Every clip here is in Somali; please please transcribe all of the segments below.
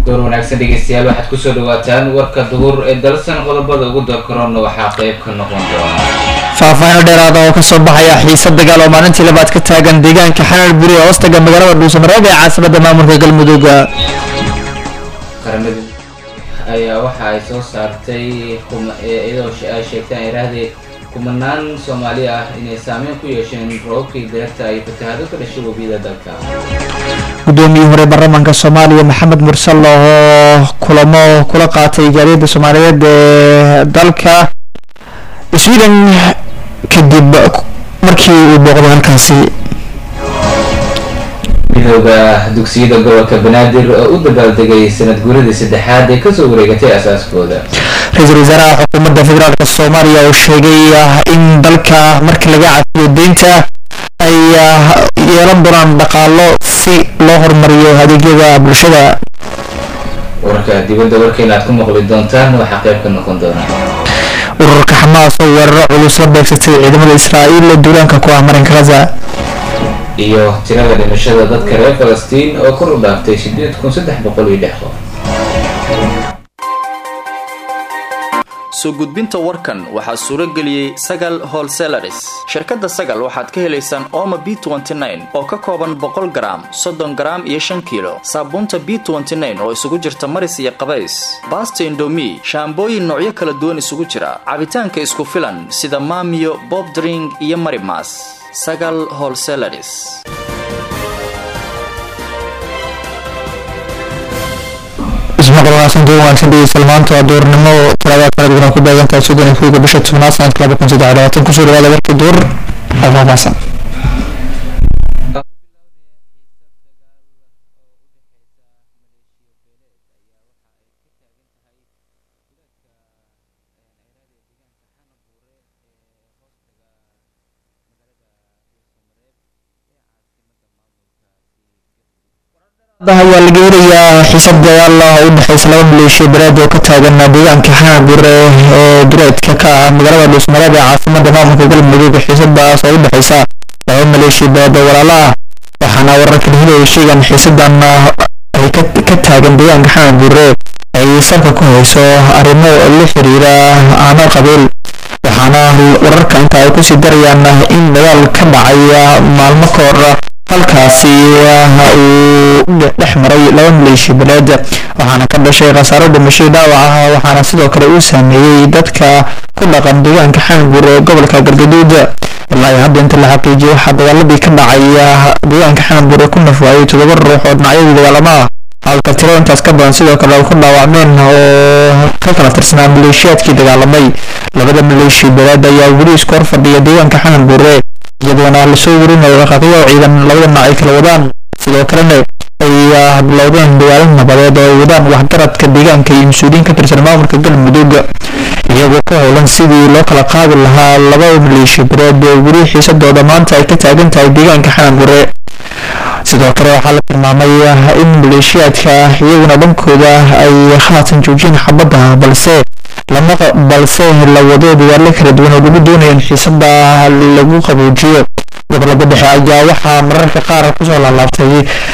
door wanaagsan dhegeystayaal waxaad kusoo dhawaataan warka duhur ee dalsan qodobada ugu doorkaroonna waxaa qayb ka noqon doona faahfaahin dheeraada oo kasoo baxaya xiisad dagaal oo maalintii labaad ka taagan deegaanka xanar buri ee hoostaga magaalada dhuusamareeb ee caasimada maamulka galmudug qaramada ayaa waxa ay soo saartay iyadoo ay sheegteen iraahdee kumanaan soomaali ah inay saameyn ku yeesheen roobabkii deerta ay fatahaado ka dhashay webiyada dalka gudoomiyihii hore baarlamaanka soomaaliya maxamed mursal oo kulamo kula qaatay gaadiida soomaaliyeed ee dalka sweden kadib markii uu booqday halkaasi midooda dugsiyada gobolka banaadir oo u dabaaldegay sanad guuradii saddexaad ee kasoo wareegatay asaaskooda ra-iisul wasaaraha xukuumadda federaalk soomaaliya oo sheegay in dalka marka laga cafiyo deynta ay yeelan doonaan dhaqaalo si loo horumariyo adeegyada bulshada wararka dibadda warkeena aad ku maqli doontaan waxaa qayb ka noqon doona ururka xamaas oo weeraro culus la beegsatay ciidamada israa'iil ee duulaanka ku ah marinka gaza iyo tirada dhimashada dadka reer falastiin oo kor u dhaaftay sideed kun saddex boqol iyo lix qof soo gudbinta warkan waxaa suuro geliyey sagal holselaris shirkadda sagal waxaad ka helaysaan ooma b oo ka kooban boqol garaam soddon garaam iyo shan kiilo saabuunta b oo isugu jirta maris iyo qabays baasta indomi shaambooyin noocyo kala duwan isugu jira cabitaanka isku filan sida maamiyo bobdring iyo marimas sagal holselaris ismaqalwanaagsan duur wanaagsan dhegeystayaal maanta waa duurnimo talaadaad kala duwan ku beegantahay soddon iyo kowga bisha tobnaad sanadka laba kun saddex iyo labaatan kusoo dhawaada warkii duur faahfaahsan ayaa laga helayaa xiisad dagaal ah oo u dhexeysa laba maleeshiya baraad oo ka taagan deegaanka xanagure ee dureedka ka ah magaalada dhuusmareeb ee caasimada maamulka galmudug xiisadaas oo u dhexeysa laba maleeshiya baraad oo walaalo ah waxaana wararka la helaya sheegan xiisadan ay ka taagan deegaanka xanagure ay salka ku hayso arrimo la xiriira aano qabiil waxaana wararka inta ay kusii darayaan in dagaal ka dhacay maalmo ka hor halkaasi uu dhex maray laba maleeshiya beleed waxaana ka dhashay khasaaro dhimashay dhaawac ah waxaana sidoo kale uu saameeyey dadka ku dhaqan deegaanka xangur ee gobolka galgaduud ilaa hadda inta la xaqiijiyay waxaa dagaaladii ka dhacay deegaanka xangur ku nafwaayay toddoba ruux oo dhinacyadii dagaalama ah halka tiro intaas ka badan sidoo kale ku dhaawacmeen oo ka kala tirsanaa maleeshiyaadkii dagaalamay labada maleeshiya beleed ayaa weli isku hor fadhiya deegaanka xangur iyadoona lasoo warinayo dhaqaaqyo ciidan labada dhinac ay kala wadaan sidoo kalena ay bilowdeen dagaalo nabadeed oo ay wadaan waxgaradka deegaanka iyo mas-uuliyiin ka tirsan maamulka galmudug iyagoo ka howlan sidii loo kala qaadi lahaa laba maleeshiya bareed oo weli xiisadooda maanta ay ka taagan tahay deegaanka xanagure sidoo kale waxaa la tilmaamay in maleeshiyaadka iyaguna dhankooda ay haatan joojiyeen xabadda balse lama balse la wado dagaalo kala duwan oo lagu doonayo in xiisada lagu qaboojiyo gobolada dhexe ayaa waxaa mararka qaar kusoo laalaabtay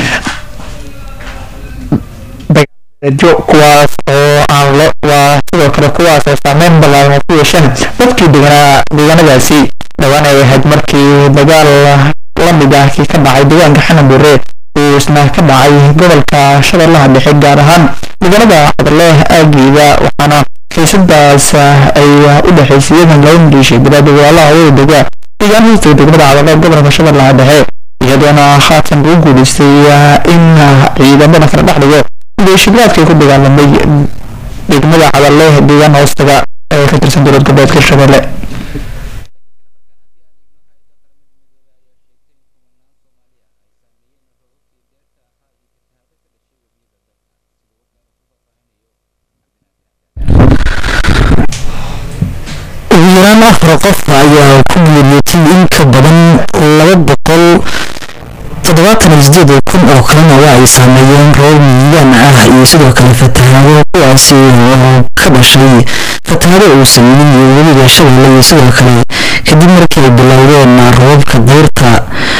dagaaljo kuwaas oo aan lo waa sidoo kale kuwaas oo saameyn ballaaran ay ku yeesheen dadkii deganaa deegaanadaasi dhowaan ay ahayd markii dagaal lamid ah kii ka dhacay deegaanka xanabure uu isna ka dhacay gobolka shabeellaha dhexe gaar ahaan magaalada cadaleeh aageeda waxaana xiisadaas ay u dhexaysay iyadan laba maleeshiya baraada walaalaha wada dega deegaan hoosta degmada cadaleeh gobolka shabeellaha dhexe iyadoona haatan lagu guuleystay in ciidamada kala dhex dhigo maleeshiyaadkay ku dagaalamay degmada cadaleeh deegaan hoostaga ee ka tirsan dowlad goboleedka shabeelle ugu yaraan afar qof ayaa ku geeriyootay in ka badan laba boqol toddobaatan iyo sideed kun oo kalena waa ay saameeyeen roob miidaan ah iyo sidoo kale fatahaado kuwaasi oo ka dhashay fatahaado uu sameeyey webiga shabeelle iyo sidoo kale kadib markii ay bilowdeen roobabka buurta waxaana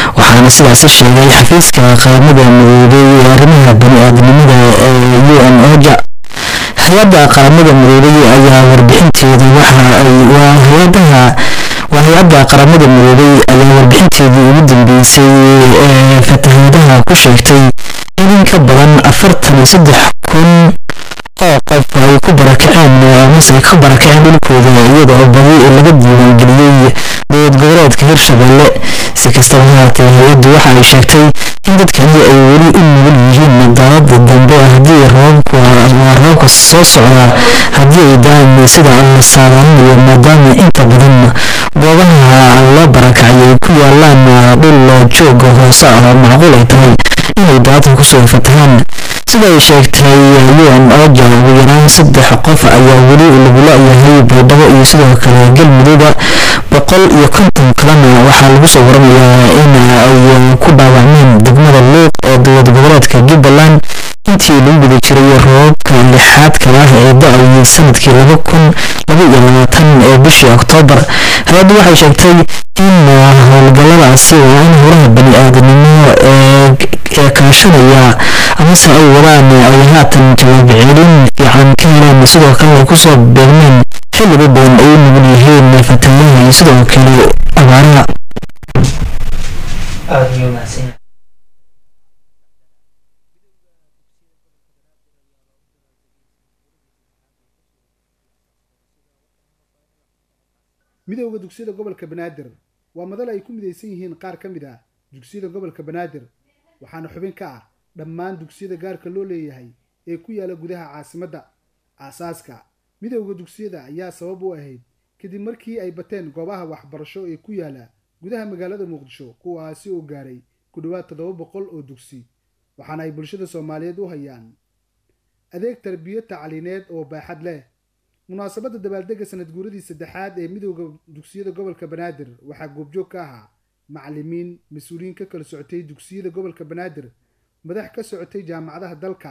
waxaana sidaasi sheegay xafiiska qaramada midoobay ee arrimaha bani-aadamnimada ee u n oja hay-adda qaramada midoobay ayaa warbixinteeda waxa ay waa hay-adaha waa hay-adda qaramada midoobay ayaa warbixinteedii ugu dambeysay ee fatahaadaha ku sheegtay in in ka badan afartan iyo saddex kun oo qof ay ku barakaceen amase ay ka barakaceen dhulkooda iyada oo badi laga diiwaangeliyey dowlad goboleedka hirshabelle si kastaba haatee hay-addu waxa ay sheegtay in dadkani ay weli u nugul yihiin daalada dambe haddii roobabka waa roobka soo socda haddii ay daan sida la saadaanayo maadaama inta badan goobaha loo barakacay ay ku yaalaan dhul jooga hoose ah oo macquul ay tahay inay daadka kusoo fatahaan sida ay sheegtay un oja ugu yaraan saddex qof ayaa weli lagula yahay baydhabo iyo sidoo kale galmudugba boqol iyo konton kalena waxaa lagu soo waramayaa in ay ku dhaawacmeen degmada luuq ee dowlad goboleedka jubbaland intii lagu guda jiray roobabka lixaadka ah ee da-ayay sanadkii laba kun laba iyo labaatan ee bishii oktoobar hay-addu waxay sheegtay in howlgalladaasi waa in howlaha bani-aadanimo ee kaashanaya amase ay wadaan ay haatan jawaab celin fiican ka heleen sidoo kale ay kusoo beegmeen xilliba badan ay u nugul yihiin fatahaadaha iyo sidoo kale abaaraha midowda dugsiyada gobolka banaadir waa madal ay ku midaysan yihiin qaar ka mid ah dugsiyada gobolka banaadir waxaana xubin ka ah dhammaan dugsiyada gaarka loo leeyahay ee ku yaala gudaha caasimadda aasaaska midowda dugsiyada ayaa sabab u ahayd kadib markii ay bateen goobaha waxbarasho ee ku yaala gudaha magaalada muqdisho kuwaasi oo gaaray ku dhowaad toddoba boqol oo dugsi waxaana ay bulshada soomaaliyeed u hayaan adeeg tarbiyo tacliineed oo baaxad leh munaasabadda dabaaldega sanad guuradii saddexaad ee midowda dugsiyada gobolka banaadir waxaa goobjoog ka ahaa macalimiin mas-uuliyiin ka kala socotay dugsiyada gobolka banaadir madax ka socotay jaamacadaha dalka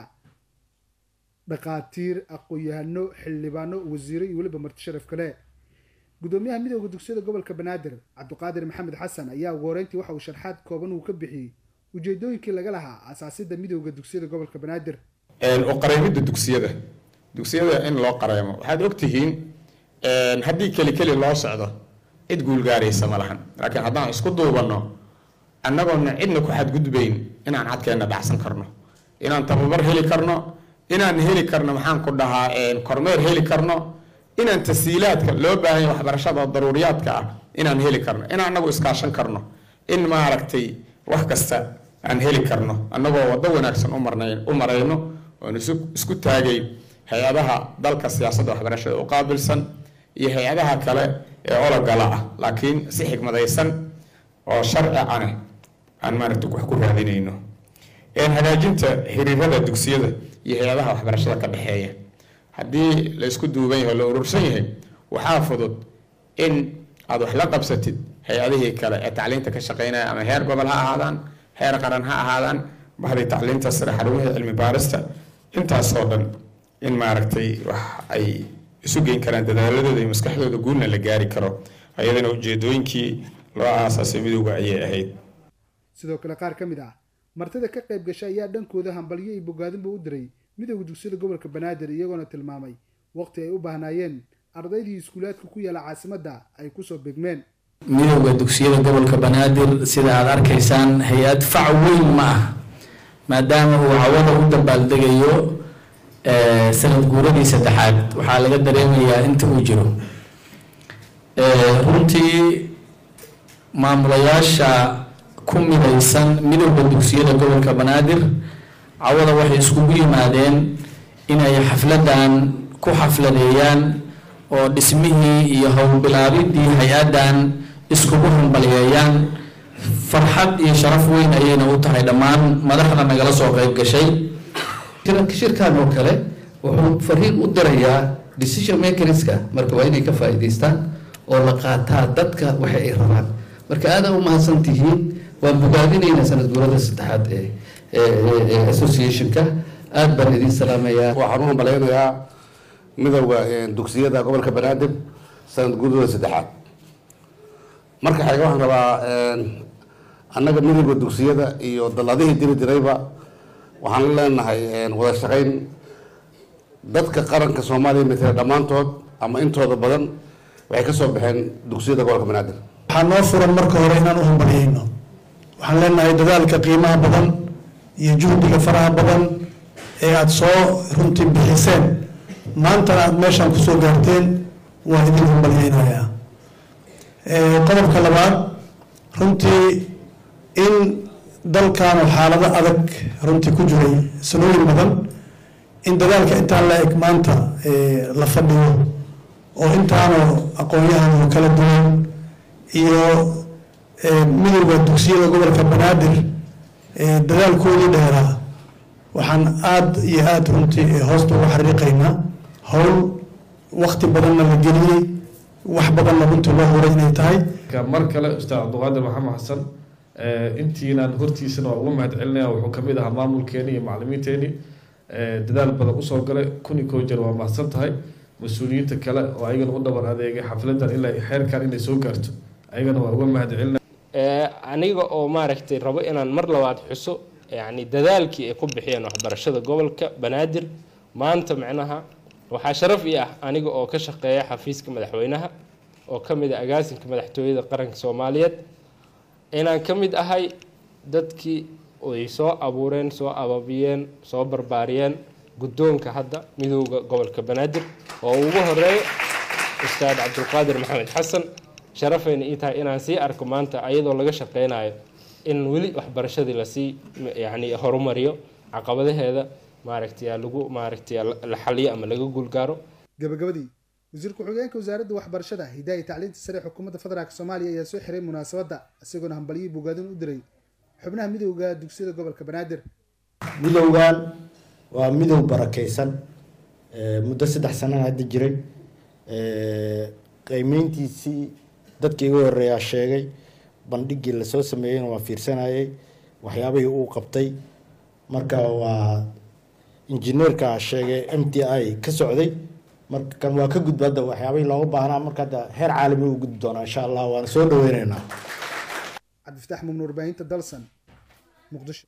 dhakhaatiir aqoon-yahano xildhibaano wasiiro iyo weliba marti sharaf kale gudoomiyaha midowda dugsiyada gobolka banaadir cabdiqaadir maxamed xasan ayaa ugu horeyntii waxa uu sharxaad kooban uu ka bixiyey ujeedooyinkii laga lahaa aasaasidda midowda dugsiyada gobolka banaadir u qareemidda dugsiyada dugsiyada in loo qareemo waxaad ogtihiin haddii keli keli loo socdo cid guulgaaraysa ma lahan laakiin haddaan isku duubanno annagoona cidna ku xadgudbayn inaan cadkeenna dhacsan karno inaan tababar heli karno inaan heli karno maxaan ku dhahaa kormeer heli karno inaan tasiilaadka loo baahanya waxbarashada daruuriyaadka ah inaan heli karno in annagu iskaashan karno in maaragtay wax kasta aan heli karno annagoo waddo wanaagsan u marayno oon isku taagay hay-adaha dalka siyaasadda waxbarashada u qaabilsan iyo hay-adaha kale ee ologala ah laakiin si xigmadaysan oo sharci ane aan maaragta wax ku raadinayno hagaajinta xiriirada dugsiyada iyo hay-adaha waxbarashada ka dhexeeya haddii la isku duuban yahay oo la urursan yahay waxaa fudud in aad wax la qabsatid hay-adihii kale ee tacliinta ka shaqeynaya ama heer gobol ha ahaadaan heer qaran ha ahaadaan bahday tacliinta sare xarumihii cilmi baarista intaasoo dhan in maaragtay wax ay isu geyn karaan dadaaladooda iyo maskaxdooda guulna la gaari karo ayadana ujeedooyinkii loo aasaasay midowga ayay ahayd sidoo kale qaar ka mid ah martida ka qayb gashay ayaa dhankooda hambalyo iyo bogaadinba u diray midowda dugsiyada gobolka banaadir iyagoona tilmaamay waqti ay u baahnaayeen ardaydii iskuulaadka ku yaala caasimadda ay kusoo begmeen midowda dugsiyada gobolka banaadir sida aad arkaysaan hay-ad fac weyn ma ah maadaama uu cawada u dabaaldegayo sanad guuradii saddexaad waxaa laga dareemayaa inta uu jiro runtii maamulayaasha ku midaysan midowda dugsiyada gobolka banaadir cawada waxay iskugu yimaadeen inay xafladan ku xafladeeyaan oo dhismihii iyo howlbilaabidii hay-addan iskugu hambaliyeeyaan farxad iyo sharaf weyn ayayna u tahay dhammaan madaxda nagala soo qayb gashay shirkan oo kale wuxuu fariin u dirayaa decision makerska marka waa inay ka faa'iidaystaan oo la qaataa dadka waxa ay rabaan marka aada u mahadsan tihiin waan bogaadinaynaa sanad guurada saddexaad ee associationka aada baan idin salaamayaa waxaan u hambalaynayaa midowda dugsiyada gobolka banaadir sanad guurada saddexaad marka xaga waxaan rabaa annaga midowda dugsiyada iyo dalladihii diri dirayba waxaan la leenahay wada shaqayn dadka qaranka soomaaliya matala dhammaantood ama intooda badan waxay ka soo baxeen dugsiyada gobolka banaadir waxaa noo furan marka hore inaan u hambalyayno waxaan leenahay dadaalka qiimaha badan iyo juhdiga faraha badan ee aada soo runtii bixiseen maantana aada meeshaan kusoo gaarteen waan idin hambalyaynayaa qodobka labaad runtii in dalkaanu xaalado adag runtii ku jiray sanooyin badan in dadaalka intaan la eg maanta la fadhiyo oo intaanu aqoon-yahan kala duwan iyo midowda dugsiyada gobolka banaadir dadaalkoodii dheeraa waxaan aada iyo aada runtii hoosta uga xariiqaynaa howl wakti badanna la geliyey wax badanna runtii loo huray inay tahay mar kale ustaad cabdiqaadir maxamed xasan intiinaan hortiisana waa uga mahad celinaya wuxuu kamid ahaa maamulkeeni iyo macalimiinteeni dadaal badan usoo galay kun iyo koo jeer waa mahadsan tahay mas-uuliyiinta kale oo ayagana u dhabar adeegay xafladan ilaa xeerkan inay soo gaarto ayagana waa uga mahad celina aniga oo maaragtay rabo inaan mar labaad xuso yacni dadaalkii ay ku bixiyeen waxbarashada gobolka banaadir maanta micnaha waxaa sharaf ii ah aniga oo ka shaqeeya xafiiska madaxweynaha oo ka mid ah agaasinka madaxtooyada qaranka soomaaliyeed inaan ka mid ahay dadkii ay soo abuureen soo ababiyeen soo barbaariyeen guddoonka hadda midowda gobolka banaadir oo ugu horeeyo ustaad cabdulqaadir maxamed xasan sharafayna ii tahay inaan sii arko maanta ayadoo laga shaqeynayo in weli waxbarashadii lasii yacni horumariyo caqabadaheeda maaragtay lagu maaragtay la xaliyo ama laga guulgaaro gabagabadii wasiir ku-xigeenka wasaaradda waxbarashada hidaaya tacliinta sare xukuumadda federaalk soomaaliya ayaa soo xiray munaasabadda isagoona hambalyihii bogaadin u diray xubnaha midowda dugsiyada gobolka banaadir midowgan waa midow barakeysan muddo saddex sanana hadda jiray qiimeyntiisii dadkii iga horeeyaa sheegay bandhigii lasoo sameeyeyna waa fiirsanayay waxyaabihii uu qabtay marka waa injineerka sheegay m t i ka socday marka kan waa ka gudba hadda waxyaabihii looga baahnaa marka hadda heer caalami u gudbi doonaa insha allah waana soo dhaweyneynaa cabdifataax mumnu warbaahinta dalsan muqdisho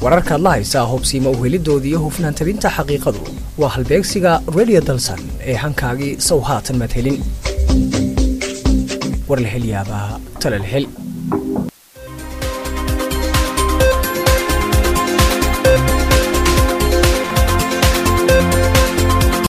wararkaad la haysaa hubsiima uhelidooda iyo hufnaan tabinta xaqiiqadu waa halbeegsiga radio dalsan ee hankaagii sow haatan madhelin war la hel yaabaa tala la hel